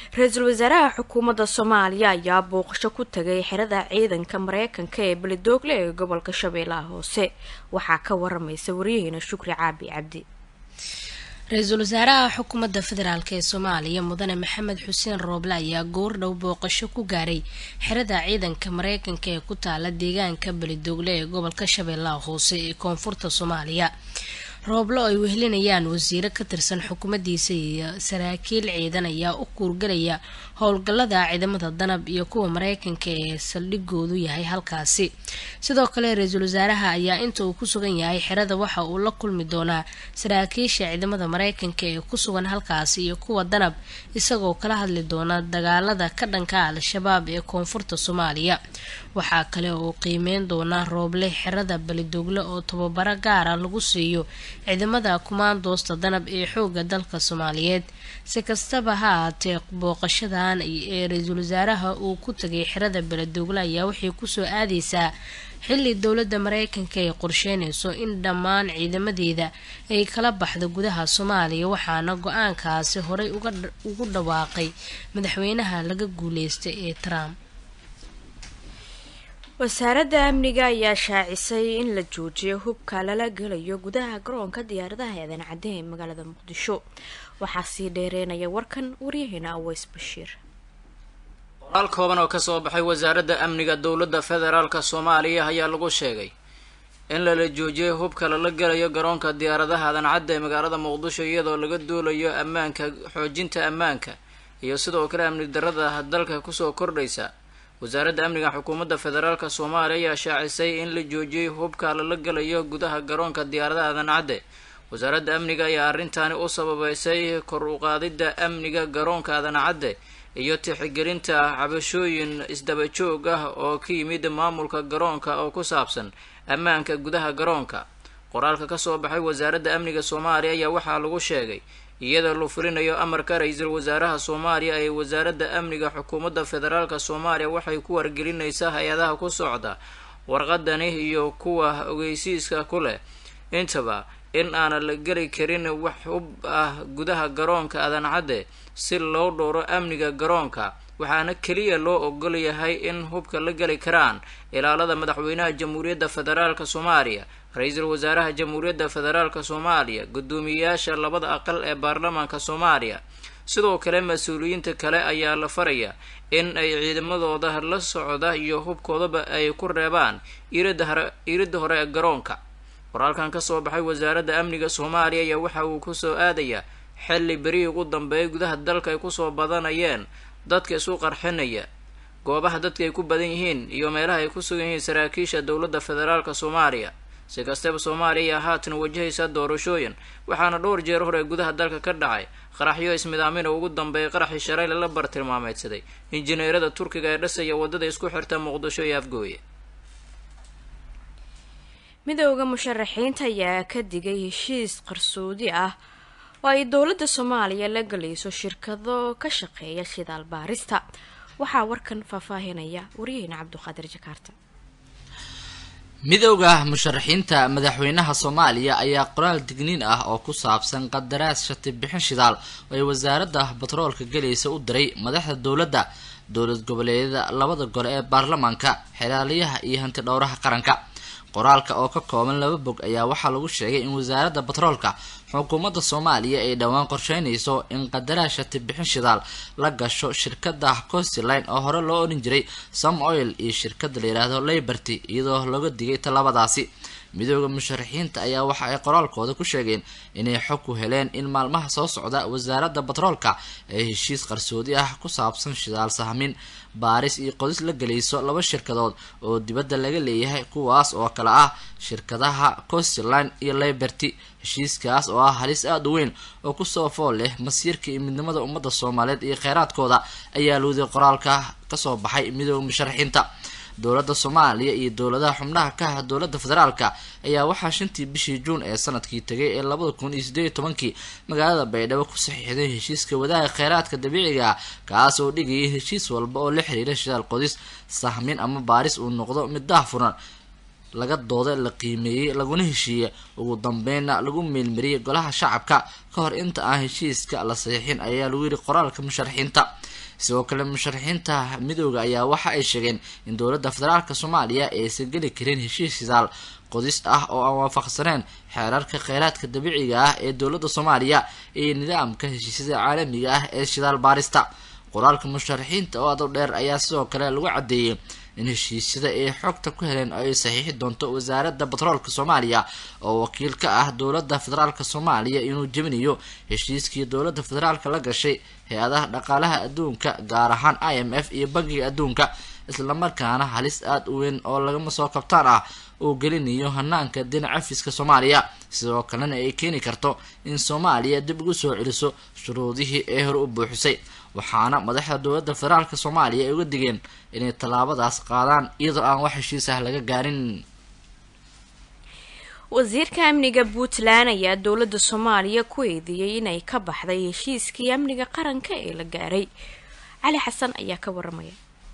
ra-iisul wasaaraha xukuumadda soomaaliya ayaa booqasho ku tagay xerada ciidanka mareykanka ee beledoogle ee gobolka shabeellaha hoose waxaa ka waramaysa waryaheena shukri caabi cabdi ra-iisul wasaaraha xukuumadda federaalk ee soomaaliya mudane maxamed xuseen rooble ayaa goordhow booqasho ku gaaray xerada ciidanka mareykanka ee ku taala deegaanka beledoogle ee gobolka shabeellaha hoose ee koonfurta soomaaliya rooblo ay wehelinayaan wasiiro ka tirsan xukuumaddiisa iyo saraakiil ciidan ayaa u kuurgalaya howlgallada ciidamada danab iyo kuwa mareykanka ee saldhigoodu yahay halkaasi sidoo kale ra-iisul wasaaraha ayaa inta uu ku sugan yahay xerada waxa uu la kulmi doonaa saraakiisha ciidamada mareykanka ee ku sugan halkaasi iyo kuwa danab isagoo kala hadli doona dagaalada ka dhanka al-shabaab ee koonfurta soomaaliya waxaa kale oo qiimeyn doona rooble xerada belidogle oo tababaro gaara lagu siiyo ciidamada kumaandoosta danab ee xooga dalka soomaaliyeed si kastaba ha ahaatee booqashadan ee ra-iisul wasaaraha uu ku tagay xerada beledogle ayaa waxay kusoo aadeysaa xilli dowladda mareykanka ay qorsheynayso in dhammaan ciidamadeeda ay kala baxdo gudaha soomaaliya waxaana go-aankaasi horey ugu dhawaaqay madaxweynaha laga guuleystay ee trump wasaaradda amniga ayaa shaacisay in la joojiyo hubka lala gelayo gudaha garoonka diyaaradaha eedan cadde ee magaalada muqdisho waxaa sii dheereynaya warkan waryaheena aweys bashiir qoraal kooban oo kasoo baxay wasaaradda amniga dowladda federaalka soomaaliya ayaa lagu sheegay in lala joojiyay hubka lala gelayo garoonka diyaaradaha eedan cadde ee magaalada muqdisho iyadoo laga duulayo ammaanka xoojinta ammaanka iyo sidoo kale amni darada dalka kusoo kordhaysa wasaaradda amniga xukuumadda federaalka soomaaliya ayaa shaacisay in la joojiyey hubka lala gelayo gudaha garoonka diyaaradaha aadan cadde wasaaradda amniga ayaa arrintaani u sababeysay kor u qaadidda amniga garoonka aadan cadde iyo tixigelinta cabashooyin isdaba joog ah oo ka yimid maamulka garoonka oo ku saabsan ammaanka gudaha garoonka qoraalka kasoo baxay wasaaradda amniga soomaaliya ayaa waxaa lagu sheegay iyadoo la fulinayo amarka ra-iisul wasaaraha soomaaliya ee wasaaradda amniga xukuumadda federaalka soomaaliya waxay ku wargelinaysaa hay-adaha ku socda warqadani iyo kuwa ogeysiiska ku leh intaba in aanan la geli karin wax hub ah gudaha garoonka aadan cadde si loo dhowro amniga garoonka waxaana keliya loo ogol yahay in hubka la geli karaan ilaalada madaxweynaha jamhuuriyadda federaalka soomaaliya ra-iisul wasaaraha jamhuuriyadda federaalka soomaaliya guddoomiyeyaasha labada aqal ee baarlamaanka soomaaliya sidoo kale mas-uuliyiinta kale ayaa la faraya in ay ciidamadooda la socda iyo hubkoodaba ay ku reebaan iiradda hore ee garoonka qoraalkan kasoo baxay wasaaradda amniga soomaaliya ayaa waxa uu kusoo aadayaa xilli berihii ugu dambeeyay gudaha dalka ay kusoo badanayeen dadka isu qarxinaya goobaha dadka ay ku badan yihiin iyo meelaha ay ku sugan yihiin saraakiisha dowladda federaalka soomaaliya si kastaba soomaaliya ayaa haatan wajahaysa doorashooyin waxaana dhowr jeer hore gudaha dalka ka dhacay qaraxyo ismidaamina ugu dambeeyay qaraxii shalayla la bartilmaameydsaday injineerada turkiga ee dhisaya waddada isku xirta muqdisho iyo afgooye midooda musharaxiinta ayaa ka digay heshiis qarsoodi ah oo ay dowladda soomaaliya la gelayso shirkado ka shaqeeya shidaal baarista waxaa warkan faahfaahinaya waryaheena cabduqaadir jakaarta midowda musharaxiinta madaxweynaha soomaaliya ayaa qoraal digniin ah oo ku saabsan qadaraas shati bixin shidaal oo ay wasaaradda batroolka gelaysa u diray madaxda dowladda dowlad goboleedyada labada gole ee baarlamaanka xeraaliyaha iyo hanti dhowraha qaranka qoraalka oo ka kooban laba bog ayaa waxaa lagu sheegay in wasaaradda batroolka xukuumadda soomaaliya ay dhowaan qorsheynayso in qadaraas shati bixin shidaal la gasho shirkada costiline oo hore loo odhan jiray some oil iyo shirkada la yidhaahdo layberty iyadoo laga digay talabadaasi midooda musharaxiinta ayaa waxa ay qoraalkooda ku sheegeen inay xog ku heleen in maalmaha soo socda wasaaradda batroolka ee heshiis qarsoodi ah ku saabsan shidaal sahmin baaris iyo qodis la gelayso laba shirkadood oo dibadda laga leeyahay kuwaas oo kale ah shirkadaha costiline iyo liberty heshiiskaas oo ah halis aada u weyn oo kusoo fool leh masiirka iyo midnimada ummadda soomaaliyeed iyo kheyraadkooda ayaa luuday qoraalka kasoo baxay midooda musharaxiinta dowladda soomaaliya iyo dowladaha xubnaha ka ah dowladda federaalka ayaa waxaa shantii bishii juun ee sanadkii tegay ee labada kun iyo sideed iyo tobankii magaalada baydhabo ku saxiixday heshiiska wadaaga kheyraadka dabiiciga ah kaas oo dhigayay heshiis walba oo la xiriira shidaal qodis sahmin ama baaris uu noqdo mid daah furan laga dooda la qiimeeyey laguna heshiiyey ugu dambeynna lagu meelmariyey golaha shacabka ka hor inta aan heshiiska la saxiixin ayaa lagu yidhi qoraalka musharaxiinta sidoo kale musharaxiinta midooda ayaa waxa ay sheegeen in dowladda federaalk soomaaliya aysan geli karin heshiis shidaal qodis ah oo aan waafaqsaneen xeerarka kheyraadka dabiiciga ah ee dowladda soomaaliya iyo nidaamka heshiisyada caalamiga ah ee shidaal baarista qoraalka musharaxiinta oo adow dheer ayaa sidoo kale lagu caddeeyey in heshiisyada ay xogta ku heleen ay saxiixi doonto wasaaradda batroolka soomaaliya oo wakiil ka ah dowladda federaalk soomaaliya inuu jebinayo heshiiskii dowladda federaalk la gashay hay-adaha dhaqaalaha adduunka gaar ahaan i m f iyo bankiga adduunka islamarkaana halis aada u weyn oo lagama soo kabtaan ah uu gelinayo hanaanka dhinaca fiska soomaaliya sidoo kalena ay keeni karto in soomaaliya dib ugu soo celiso shuruudihii ee hore u buuxisay waxaana madaxda dowladda federaalk soomaaliya ay uga digeen inay tallaabadaas qaadaan iyadoo aan wax heshiis ah laga gaarin wasiirka amniga puntland ayaa dowladda soomaaliya ku eedeeyey inay ka baxday heshiiskii amniga qaranka ee la gaaray cali xasan ayaa ka waramaya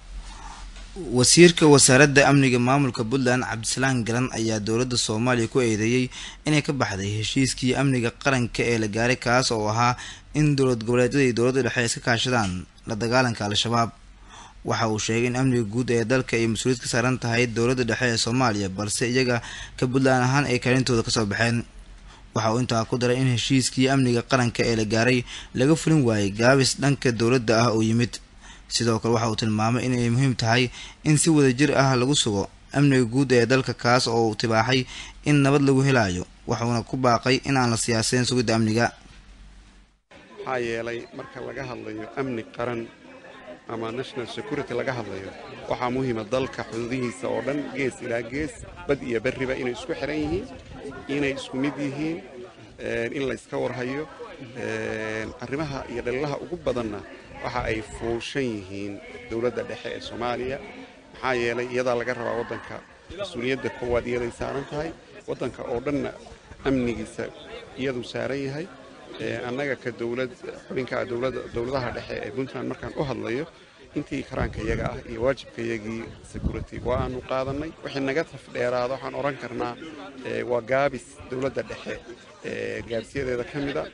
wasiirka wasaaradda amniga maamulka puntland cabdisalaan galan ayaa dowladda soomaaliya ku eedeeyey inay ka baxday heshiiskii amniga qaranka ee la gaaray kaas oo ahaa in dowlad goboleedyada iyo dowladda dhexe iska kaashadaan la dagaalanka al-shabaab waxa uu sheegay in amniga guud ee dalka ay mas-uuliyad ka saaran tahay dowladda dhexe ee soomaaliya balse iyaga ka puntland ahaan ay kaalintooda kasoo baxeen waxa uu intaa ku daray in heshiiskii amniga qaranka ee la gaaray laga fulin waayay gaabis dhanka dowladda ah oo yimid sidoo kale waxa uu tilmaamay inay muhiim tahay in si wadajir ah lagu sugo amniga guud ee dalka kaas oo uu tibaaxay in nabad lagu helayo wuxuuna ku baaqay in aan la siyaasayn sugidda amniga maxaa yeelay marka laga hadlayo amni qaran ama national security laga hadlayo waxaa muhiima dalka xuduudihiisa oo dhan gees ilaa gees bad iyo berriba inay isku xiran yihiin inay isku mid yihiin in la yska warhayo arrimaha iyo dhalilaha ugu badanna waxa ay fuushan yihiin dowladda dhexe ee soomaaliya maxaa yeelay iyadaa laga rabaa waddanka mas-uuliyadda koowaad iyaday saaran tahay waddanka oo dhanna amnigiisa iyaduu saaran yahay annaga ka dowlad xubinkaa dowladaha dhexe ee puntland markaan u hadlayo intii karaanka iyaga ah iyo waajibka iyagii security waa aanu qaadannay wixii naga tafdheeraada waxaan odhan karnaa waa gaabis dowladda dhexe gaabsiyadeeda ka mida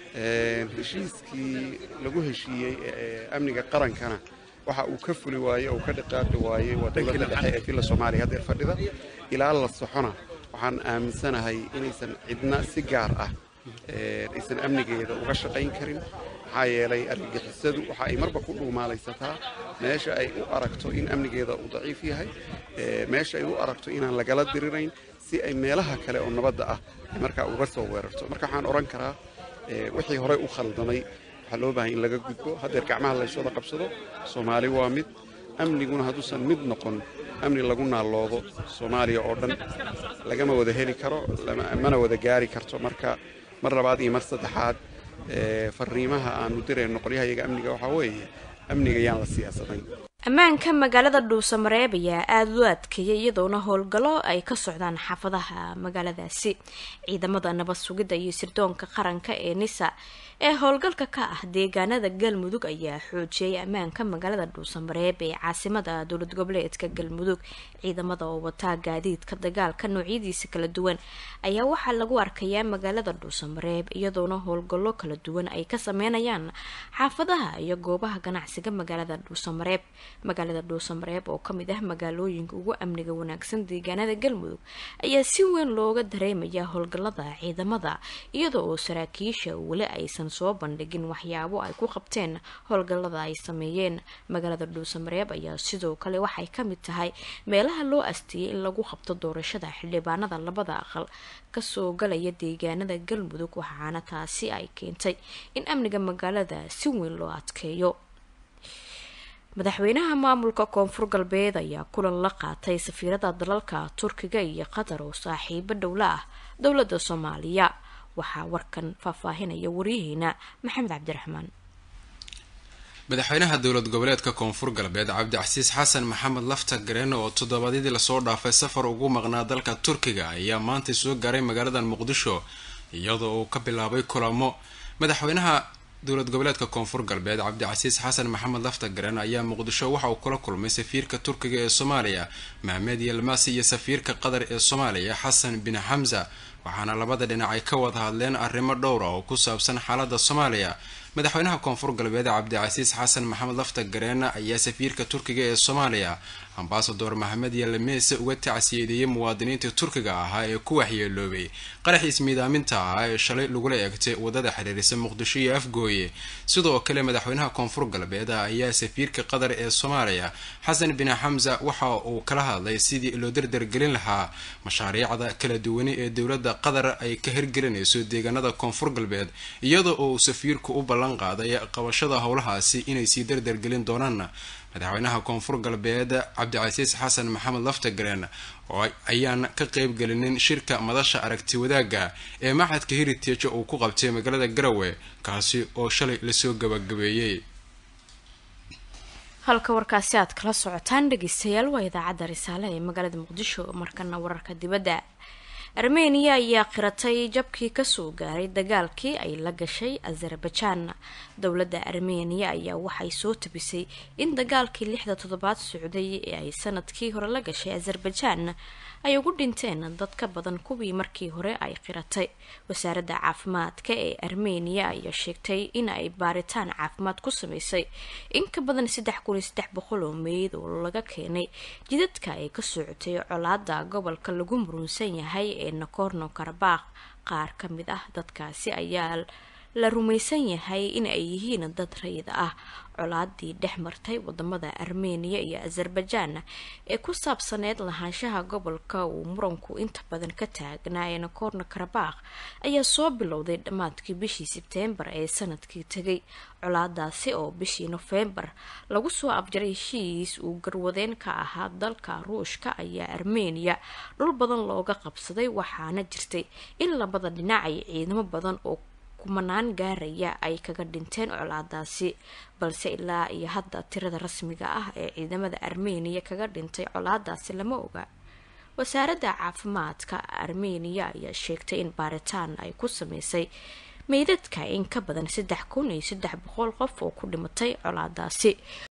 heshiiskii lagu heshiiyey amniga qarankana waxa uu ka fuli waayey oo ka dhaqaaqi waayey waa dowladda dhexe ee villa soomaaliya haddeer fadhida ilaa la soxona waxaan aaminsanahay inaysan cidna si gaar ah aysan amnigeeda uga shaqayn karin maxaa yeelay argagixisadu waxa ay marba ku dhuumaalaysataa meesha ay u aragto in amnigeeda uu daciif yahay meesha ay u aragto inaan lagala dirirayn si ay meelaha kale oo nabadda ah ay markaa uga soo weerarto marka waxaan odhan karaa wixii horey u khaldamay waxaa loo bahay in laga gudbo haddeer gacmaha layswada qabsado soomaali waa mid amniguna hadduusan mid noqon amni lagu naalloodo soomaaliya oo dhan lagama wada heli karo mana wada gaari karto marka mar labaad iyo mar saddexaad fariimaha aanu dirayno qolyahayaga amniga waxaa weeye amniga yaan la siyaasadayn ammaanka magaalada dhuusamareeb ayaa aada u adkeeyay iyadoona howlgallo ay ka socdaan xaafadaha magaaladaasi ciidamada nabad sugidda iyo sirdoonka qaranka ee nisa ee howlgalka ka ah deegaanada galmudug ayaa xoojiyay ammaanka magaalada dhuusamareeb ee caasimada dowlad goboleedka galmudug ciidamada oo wataa gaadiidka dagaalka noocyadiisa kala duwan ayaa waxaa lagu arkayaa magaalada dhuusamareeb iyadoona howlgallo kala duwan ay ka sameynayaan xaafadaha iyo goobaha ganacsiga magaalada dhuusamareeb magaalada dhuusamareeb oo kamid ah magaalooyinka ugu amniga wanaagsan deegaanada galmudug ayaa si weyn looga dareemaya howlgalada ciidamada iyada oo saraakiisha weli aysan soo bandhigin waxyaabo ay ku qabteen howlgalada ay sameeyeen magaalada dhuusamareeb ayaa sidoo kale waxay kamid tahay meelaha loo asteeyay in lagu qabto doorashada xildhibaanada labada aqal kasoo galaya deegaanada galmudug waxaana taasi ay keentay in amniga magaalada si weyn loo adkeeyo madaxweynaha maamulka koonfur galbeed ayaa kulan la qaatay safiirada dalalka turkiga iyo qatar oo saaxiibo dhowla ah dowladda soomaaliya waxaa warkan faahfaahinaya waryaheena maxamed cabdiraxmaan madaxweynaha dowlad goboleedka koonfur galbeed cabdicasiis xasan maxamed lafta gareen oo toddobaadyadii lasoo dhaafay safar ugu maqnaa dalka turkiga ayaa maanta soo gaaray magaalada muqdisho iyadoo uu ka bilaabay kulamo madaxweynaha dowlad goboleedka koonfur galbeed cabdicasiis xasan maxamed lafta garen ayaa muqdisho waxa uu kula kulmay safiirka turkiga ee soomaaliya mahmed yelmasi iyo safiirka qatar ee soomaaliya xasan bin xamza waxaana labada dhinac ay ka wada hadleen arrimo dhowr ah oo ku saabsan xaalada soomaaliya madaxweynaha koonfur galbeed cabdicasiis xasan maxamed lafta gareen ayaa safiirka turkiga ee soomaaliya ambasador maxamed yalameese uga tacsiyeediyey muwaadiniintii turkiga ahaa ee ku waxyeeloobay qaraxiis miidaaminta ahaa ee shalay lagula eegtay wadada xiriirisa muqdisho iyo afgooye sidoo kale madaxweynaha koonfur galbeed ayaa safiirka qatar ee soomaaliya xasan bin xamza waxa uu kala hadlay sidii loo dardargelin lahaa mashaariicda kala duwani ee dowladda qatar ay ka hirgelinayso deegaanada koonfur galbeed iyada oo uu safiirku u ballan qaaday qabashada howlahaasi inay sii dardargelin doonaan madaxweynaha koonfur galbeed cabdicasiis xasan maxamed laftagareen oo ayaan ka qeybgelinin shirka madasha aragti wadaagga ee maxadka heritage uu ku qabtay magaalada garowe kaasi oo shalay lasoo gabagabeeyey halka warkaasi aad kala socotaan dhegeystayaal waa idaacadda risaale ee magaalada muqdisho markana wararka dibadda armeniya ayaa qiratay jabkii kasoo gaaray dagaalkii ay la gashay azerbajaan dowladda armeniya ayaa waxay soo tabisay in dagaalkii lixda toddobaad socday ee ay sanadkii hore la gashay azerbajaan ay ugu dhinteen dad ka badan kuwii markii hore ay qiratay wasaaradda caafimaadka ee armeniya ayaa sheegtay in ay baaritaan caafimaad ku sameysay in ka badan saddex kun iyo saddex boqol oo meyd oo laga keenay jidadka ay ka socotay colaada gobolka lagu murunsan yahay ee nakorno karabakh qaar ka mid ah dadkaasi ayaa la rumaysan yahay in ay yihiin dad rayid ah colaadii dhex martay wadamada armeniya iyo azerbajaan ee ku saabsaneyd lahaanshaha gobolka uu muranku inta badan ka taagnaa ee nakorno karabakh ayaa soo bilowday dhammaadkii bishii sebteembar ee sanadkii tegay colaadaasi oo bishii nofembar lagu soo abjaray heshiis uu garwadeen ka ahaa dalka ruushka ayaa armeniya dhul badan looga qabsaday waxaana jirtay in labada dhinac ay ciidamo badan oo kumanaan gaaraya ay kaga dhinteen colaadaasi balse ilaa iyo hadda tirada rasmiga ah ee ciidamada armeniya kaga dhintay colaadaasi lama oga wasaaradda caafimaadka armeniya ayaa sheegtay in baaritaan ay ku sameysay meydadka in ka badan saddex kun iyo saddex boqol qof oo ku dhimatay colaadaasi